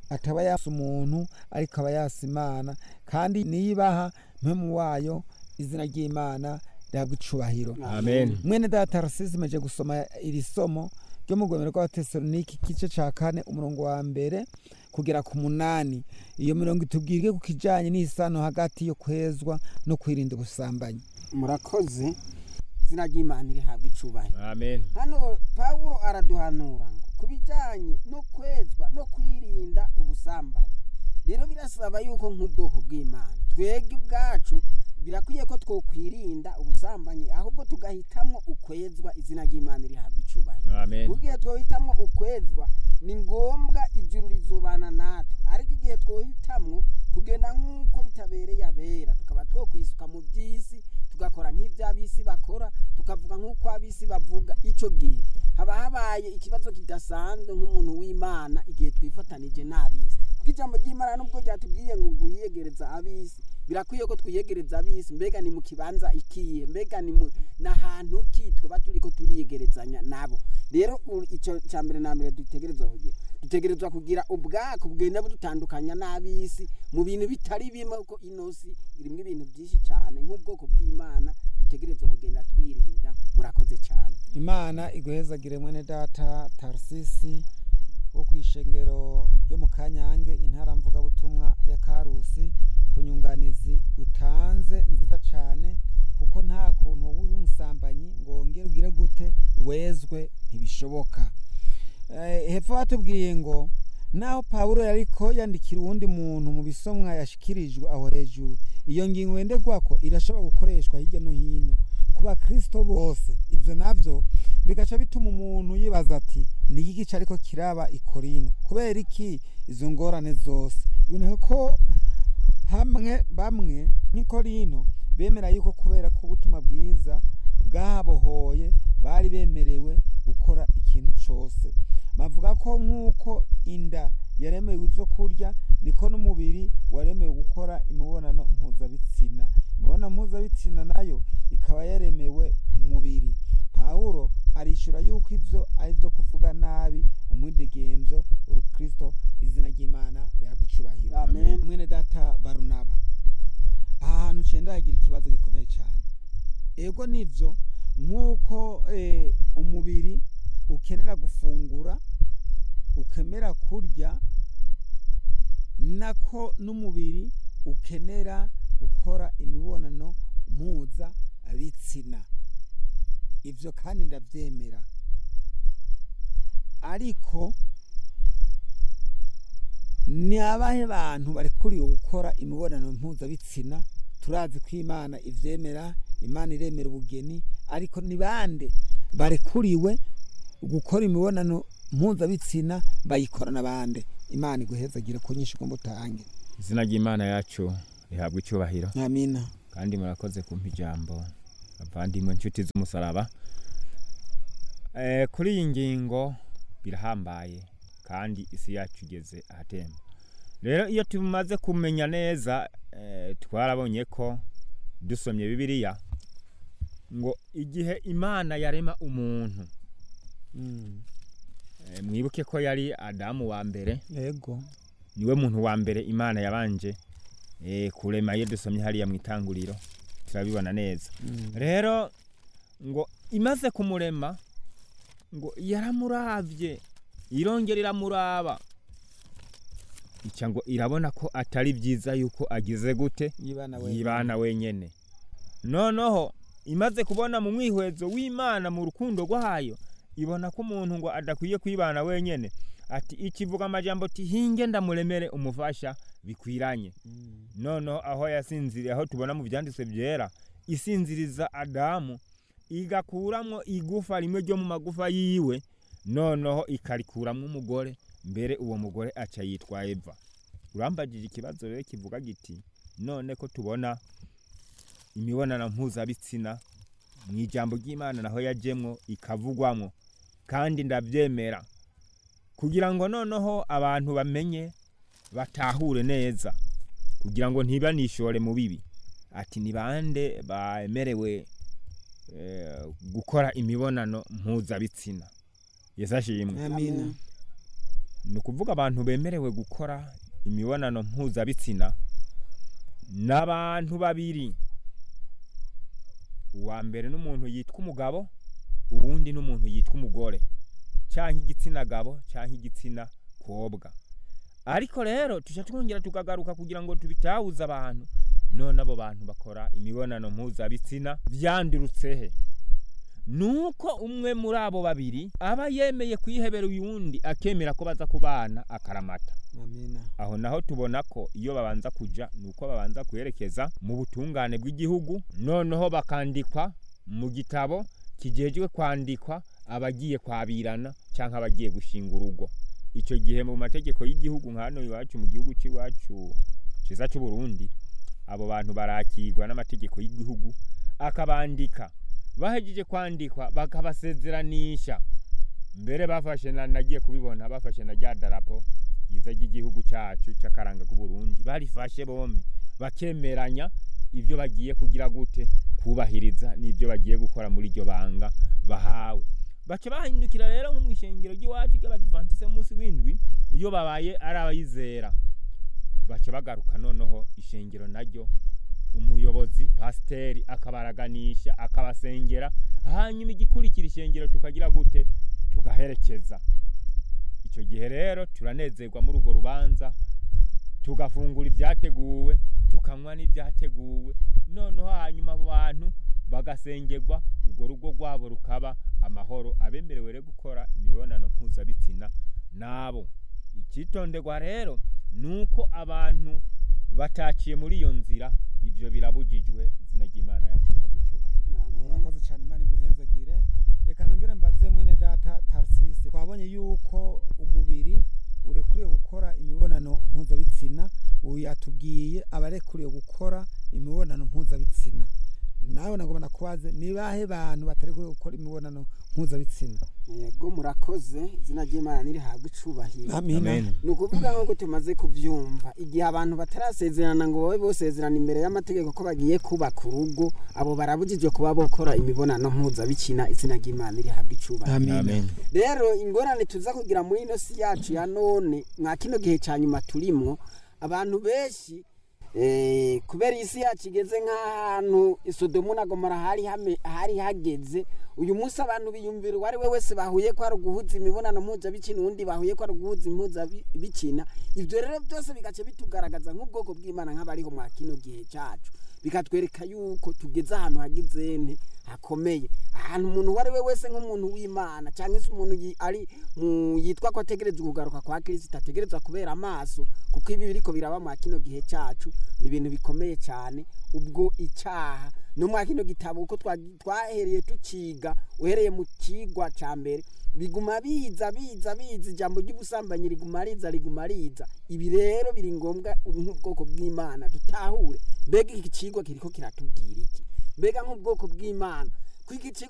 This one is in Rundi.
ataba yasa umuntu ariko aba yasa imana kandi niyibaha mpemu wayo izina ry'imana rihabwa icubahiro amen mwene data arasize imeje gusoma iri somo ryo mu rwemero rw'abatesaloniki igice ca kane umurongo wa mbere kugera ku munani iyo mirongo itubwirwe ku kijanye n'isano hagati yo kwezwa no kwirinda ubusambanyi murakoze izina ry'imana rihabwa icubahiro amen hano pawulo araduhanura ngo ku bijyanye no kwezwa no kwirinda ubusambanyi rero birasaba yuko nk'ubwoko bw'imana twebwe ubwacu birakwiye ko twokwirinda ubusambanyi ahubwo tugahitamwo ukwezwa izina ry'imana rihabwa icubahiro amen mu gihe twohitamwo ukwezwa ni ngombwa ijuru rizobana natwe ariko igihe twohitamwo kugenda nk'uko bitabereye abera tukaba twokwisuka mu by'isi tugakora nk'iby'ab'isi bakora tukavuga nk'uko ab'isi bavuga icyo gihe haba habaye ikibazo kidasanzwe nk'umuntu w'imana igihe twifatanije n'ab'isi kuko ijambo ry'imana nubwo ryatubwiye ngo ngo wiyegereza ab'isi birakwiye ko twiyegereza ab'isi mbega ni mu kibanza ikiye mbega ni mu n'ahantu ki twaba turi ko turiyegerezanya nabo rero u- icyo cya mbere na mbere dutegerezwa kugira dutegerezwa kugira ubwako bugenda budutandukanya n'ab'isi mu bintu bitari bimwe kuko ino si irimo ibintu byinshi cyane nk'ubwoko bw'imana dutegerezwa kugenda twirinda murakoze cyane imana iguhezagire mwene data tarsisi wo ku ishengero ryo mu kanyange intara mvugabutumwa ya karusi ku nyunganizi utanze nziza cyane kuko nta kuntu wowe uri umusambanyi ngo wongere ugire gute wezwe ntibishoboka Eh, hepfo batubwiye ngo naho pawulo yariko yandikira uwundi muntu mu bisomwa yashikirijwe aho hejuru iyo ngingo ngenderwako irashobora gukoreshwa hirya no hino ku bakristo bose ibyo navyo bigaca bituma umuntu yibaza ati ni iki gice ariko kiraba i korino kubera iki izo ngorane zose biboneka ko hamwe bamwe nk'i korino bemera yuko kubera ko ubutumwa bwiza bwabohoye bari bemerewe gukora ikintu cyose bavuga ko nk'uko inda yaremewe ibyo kurya niko n'umubiri waremewe gukora imibonano mpuzabitsina imibonano mpuzabitsina nayo ikaba yaremewe umubiri pawulo arishyura yuko ibyo ari byo kuvuga nabi umwidegemvyo urukristo izina ry'imana rihabwa icubahiro Amen. mwene data barunaba aha hantu cenda hagira ikibazo gikomeye cyane ego nivyo nk'uko eh, umubiri ukenera gufungura ukemera kurya nako n'umubiri ukenera gukora imibonano mpuza bitsina ivyo kandi ndavyemera ariko ni abahe bantu barekuriwe gukora imibonano mpuzabitsina turazi ko imana ivyemera imana iremera ubugeni ariko ni bande barekuriwe gukora imibonano mpuzabitsina bayikorana bande imana iguhezagire ku nyinshi ugomba utange izina ry'imana yacu rihabwa icyubahiro amina kandi murakoze kumpa ijambo abavandimwe inshuti z'umusaraba Eh, kuri iyi ngingo birahambaye kandi isi yacu igeze ahatemba rero iyo tumaze kumenya neza eh, twarabonye ko dusomye bibiliya ngo igihe imana yarema umuntu Mm, eh, mwibuke ko yari adamu wa mbere yego niwe muntu wa mbere imana yabanje eh, kurema iyo dusomye hariya mu itanguriro turabibona neza Mm, rero ngo imaze kumurema ngo yaramuravye irongera iramuraba ica ngo irabona ko atari byiza yuko agize gute yibana we yibana wenyene noneho imaze kubona mu mwihwezo w'imana mu rukundo rwayo ibona ko umuntu ngo adakwiye kwibana wenyene ati ikivuga amajambo ati hinge ndamuremere umufasha bikwiranye Mm, noneho aho yasinziriye aho tubona mu byanditswe byera isinziriza adamu igakuramwo igufa rimwe ryo mu magufa yiwe noneho ikarikuramwo umugore mbere uwo mugore aca yitwa eva urambagije ikibazo rero kivuga giti none ko tubona imibonano mpuzabitsina mu ijambo ry'imana naho yajemwo ikavugwamwo kandi ndabyemera kugira ngo noneho abantu bamenye batahure neza kugira ngo ntibanishore mu bibi ati ni bande bemerewe eh, gukora imibonano mpuzabitsina yesu ashimwe amina ni ukuvuga abantu bemerewe gukora imibonano mpuzabitsina n'abantu babiri uwa mbere n'umuntu yitwa umugabo uwundi n'umuntu yitwa umugore cyangwa igitsina gabo cyangwa igitsina kobwa ariko rero tujya twongera tukagaruka kugira ngo tubitahuze abantu none abo bantu bakora imibonano mpuzabitsina byandurutse he nuko umwe muri abo babiri aba yemeye kwihebera uyundi akemera ko baza kubana akaramata amina aho naho tubona ko iyo babanza kuja nuko babanza kwerekeza mu butungane bw'igihugu noneho bakandikwa mu gitabo kijejwe kwandikwa abagiye kwabirana cyangwa abagiye gushinga urugo icyo gihe mu mategeko y'igihugu nka hano iwacu mu gihugu cy'iwacu cyiza cy'u Burundi abo bantu barakirwa n'amategeko y'igihugu akabandika bahejeje kwandikwa bakabasezeranisha mbere bafashe na nagiye kubibona bafashe na rya darapo ryiza ry'igihugu cyacu cy'akaranga k'u Burundi barifashe bombi bakemeranya ibyo bagiye kugira gute kubahiriza n'ibyo bagiye gukora muri iryo banga bahawe baca bahindukira rero nko mu ishengero ry'iwacu ry'abadivantise munsi w'indwi iyo babaye ari abayizera baca bagaruka noneho ishengero naryo umuyobozi pasiteri akabaraganisha akabasengera hanyuma igikurikira ishengero tukagira gute tugaherekeza icyo gihe rero turanezerwa muri urwo rubanza tugafungura ibyateguwe tukanywa n'ibyateguwe noneho hanyuma abo bantu bagasengerwa urwo rugo rwabo rukaba amahoro abemerewe rero gukora imibonano mpuzabitsina nabo icyitonderwa rero ni uko abantu bataciye muri iyo nzira ibyo birabujijwe izina ry'imana yacu rihabwa icyubahiro urakoze cyane imana iguhezagire reka nongere mbaze mwene data tarisise twabonye yuko umubiri urekuriwe gukora imibonano mpuzabitsina ubu yatubwiye abarekuriwe gukora imibonano mpuzabitsina nawe nagomba nakubaze ni bahe bantu batarekuriwe gukora imibonano mpuzabitsina yego murakoze izina ry'imana nirihabwa icubahiro amina Amen. ni ukuvuga nk'uko tumaze kubyumva igihe abantu batarasezerana ngo babe bosezerana imbere y'amategeko ko bagiye kubaka urugo abo barabujijwe kuba bokora imibonano mpuzabitsina izina ry'imana rihabwa icubahiro amina Amen. rero ingorane tuza kugira muri ino si yacu ya none mwa kino gihe cya nyuma turimwo abantu benshi eh, kubera isi yacu igeze nk'ahantu isodomu na gomora hari hame- hari hageze uyu munsi abantu biyumvira uwo ari we wese bahuye ko ari uguhuza imibonano mpuzabitsina uwundi bahuye ko ari uguhuza impuzabitsina ibyo rero byose bigace bitugaragaza nk'ubwoko bw'imana nk'abariho mwa kino gihe cyacu bikatwereka yuko tugeze ahantu hagize nte hakomeye ahantu umuntu uwo ari we wese nk'umuntu w'imana cyangwa se umuntu yi- ari mu yitwa ko ategerezwa kugaruka kwa kirisita ategerezwa kubera amaso kuko ibi biriko biraba mwa kino gihe cyacu ni ibintu bikomeye cyane ubwo icyaha no mwa kino gitabo uko twa- twahereye tuciga uhereye mu kigwa cya mbere biguma biza biza biza ijambo ry'ubusambanyi riguma riza riguma riza ibi rero biri ngombwa nk'ubwoko bw'imana dutahure mbega iki kigwa kiriko kiratubwira iki mbega nk'ubwoko bw'imana ko iki kigo